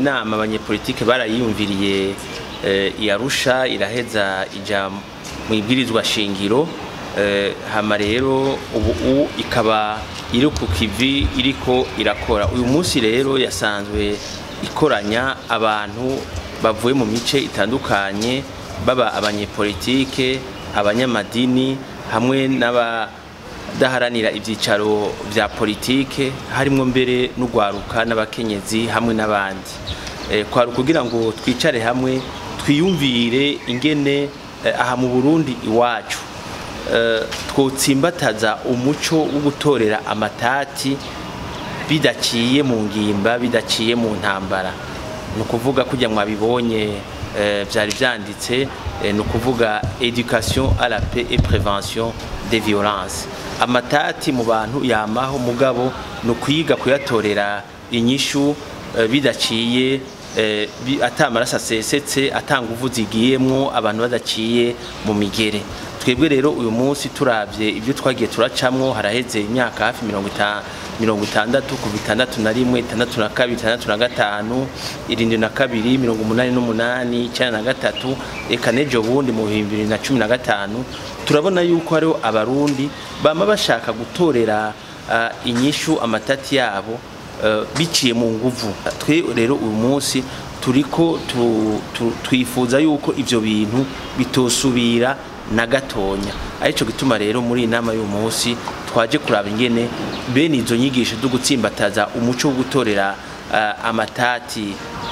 nama abanyepolitike barayiyumviriye iyarusha iraheza ija mu ibwirizwa shingiro hama rero ubu ikaba iri ku kivi iriko irakora uyu munsi rero yasanzwe ikoranya abantu bavuye mu mice itandukanye baba abanyepolitike abanyamadini hamwe n'abadaharanira ibyicaro bya politike harimo mbere n'urwaruka n'abakenyezi hamwe n'abandi kwari kugira ngo twicare hamwe twiyumvire ingene aha mu burundi iwacu twotsimbataza umuco wo gutorera amatati bidaciye mu ngimba bidaciye mu ntambara ni ukuvuga kujya mwabibonye byari byanditse ni ukuvuga education à la paix et prévention des violences amatati mu bantu yamaho mugabo ni ukwiga kuyatorera inyishu bidaciye atamaraso asesetse atanga uvu zigiyemwo abantu badaciye mu migere twebwe rero uyu munsi turabye ibyo twagiye turacamwo haraheze imyaka hafi mirongo itandatu kuva itandatu na rimwe itandatu na kabiri itandatu na gatanu irindwi na kabiri mirongo umunani n'umunani icyenda na gatatu reka n'ejo bundi mu bihumbi bibiri na cumi na gatanu turabona yuko hariho abarundi bama bashaka gutorera inyishu amatati yabo biciye mu nguvu twe rero uyu munsi turiko twifuza yuko ibyo bintu bitosubira na gatonya aricyo gituma rero muri iyi nama y'uyu munsi twaje kuraba ingene bene izo nyigisho zo gutsimbataza umuco wo gutorera amatati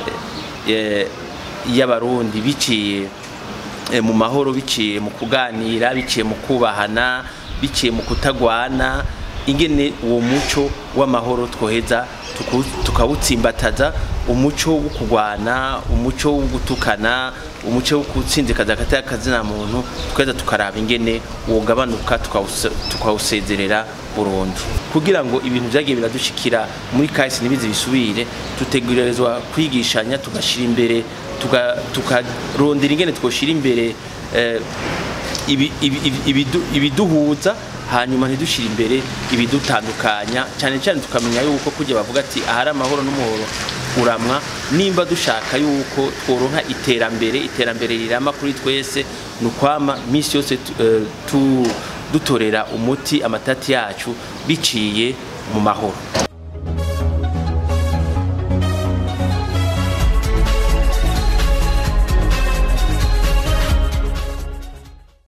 y'abarundi biciye mu mahoro biciye mu kuganira biciye mu kubahana biciye mu kutagwana ingene uwo muco w'amahoro twoheza tukawutsimbataza umuco wo kurwana umuco wo gutukana umuco wo gutsinzikaza hagati y'akazina muntu tweza tukaraba ingene wogabanuka tukawusezerera burundu kugira ngo ibintu byagiye biradushikira muri kahise ntibize bisubire dutegurirezwa kwigishanya tugashyira imbere tukarondera ingene twoshyira imbere ibiduhuza hanyuma ntidushyire imbere ibidutandukanya cyane cyane tukamenya yuko kujya bavuga ati ahari amahoro n'umuhoro uramwa nimba dushaka yuko tworonka iterambere iterambere rirama kuri twese ni ukwama minsi yose dutorera umuti amatati yacu biciye mu mahoro